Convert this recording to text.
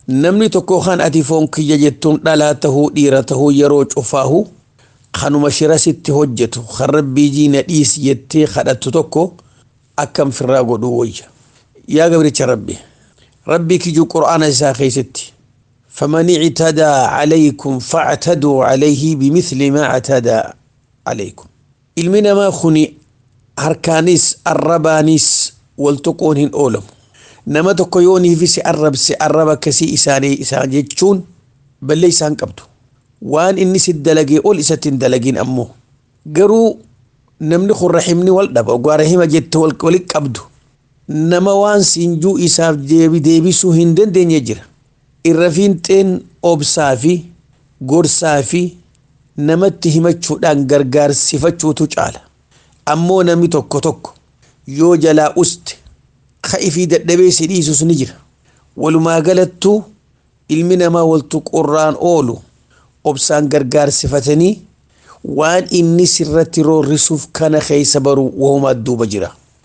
namni tokko kan ati foon kiyya jettuun dhalaa tahuu dhiira tahuu yeroo cufaahu kanuma shira sitti hojjetu kan rabbii jiina dhiis jettee kadhattu tokko akkam firraa godhuu wayya yaa gabricha rabbi rabbii kijuu qur'aana isaa keessatti فمن اعتدى عليكم فاعتدوا عليه بمثل ما اعتدى عليكم ilmina maa kuni harkaanis arrabaanis waltuquun hin oolamu nama tokko yooniifisi arrabse arraba akkasii isaanii isaan jechuun ballee isaan qabdu waan inni si dalagee ol isatti hin dalagin ammoo garuu namni kun rahimni wal dhaba ogaa rahima jette wali qabdu nama waan siinjuu isaaf deebisuu hin dandeenye jira irra fiinxeen obsaa fi gorsaa fi namatti himachuudhaan gargaarsifachuutu caala ammoo namni tokko tokko yoo jalaa uste ka'i fi dadhabee si dhiisus ni jira walumaa galattuu ilmi namaa waltu qorraan oolu obsaan gargaarsifatanii waan inni sirratti roorrisuuf kana keessa baru wahumaa duuba jira